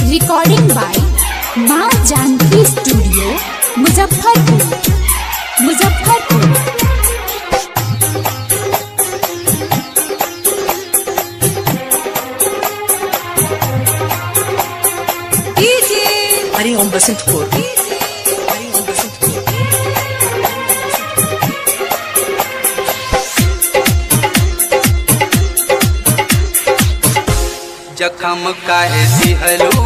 recording by Maa Janaki studio Muzaffarpur Muzaffarpur Hariom Basantpur Hariom Basantpur जखम काहे दिहलू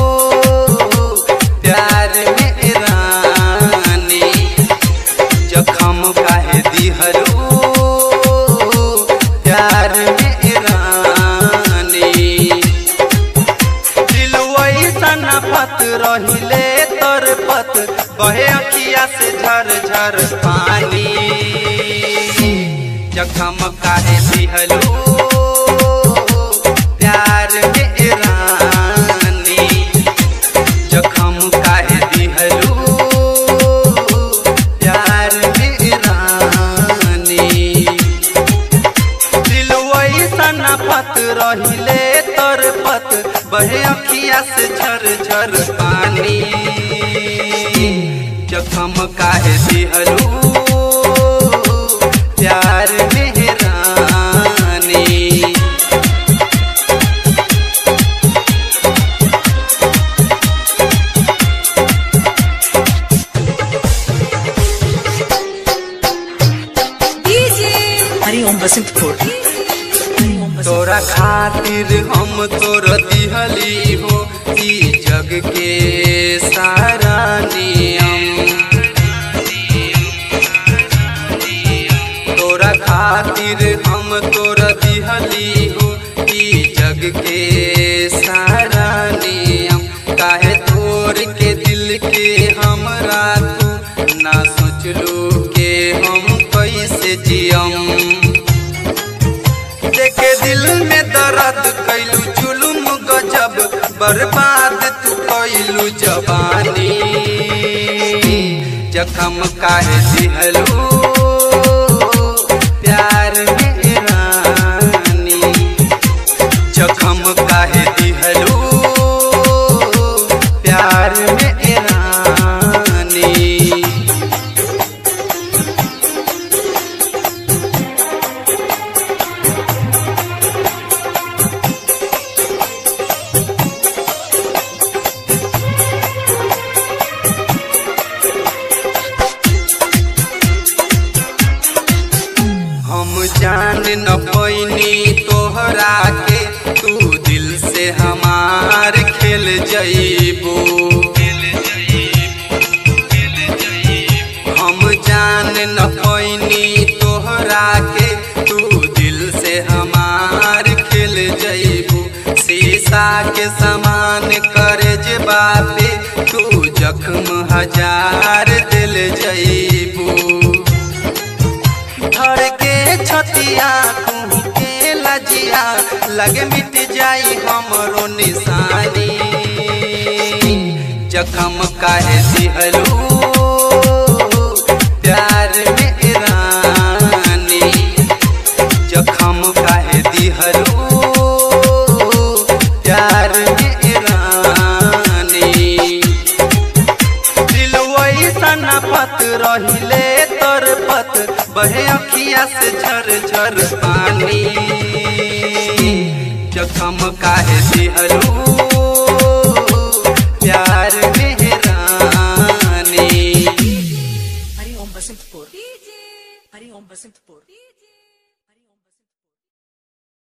प्यार में रानी जखम काहे दिहलू प्यार में रानी दिलवई सना पत रहिले तर पत बहे अखिया से झर झर पानी जखम काहे दिहलू प्यार में रानी जखम काहे दिहलू प्यार में रानी दिलवई सना पत रहिले तर पत बहे अखिया से झर झर पानी जखम काहे दिहलू प्यार में रानी हरिओम बसंतपुर हरिओम बसंतपुर तोरा खातिर हम तोर दिहली हो ई जग के सारा नियम तोरा खातिर हम तोर दिहली हो ई जग के सारा नियम काहे तोर के दिल के हमरा तू ना सोचलू के हम कैसे जियम देखे दिल में दर्द कैलू जुलुम गजब बर्बाद तू कैलू जवानी जखम काहे दिहलू प्यार में रानी जखम काहे दिहलू प्यार में रानी हम जान न पैनी तोहरा के तू दिल से हमार खेल जईबू हम जान न पैनी तोहरा के तू दिल से हमार खेल जईबू शीशा के समान करे जे बापे तू जख्म हजार दिल जईबू धर के छतिया तू के लजिया लगे मिट जाई हमरो निशानी जखम काहे दिहलू प्यार में रानी जखम काहे दिहलू प्यार में रानी दिलवई सना पत रहिले तर पत बहे अखिया से झर झर पानी जखम काहे दिहलू प्यार में रानी हरिओम बसंतपुर हरिओम बसंतपुर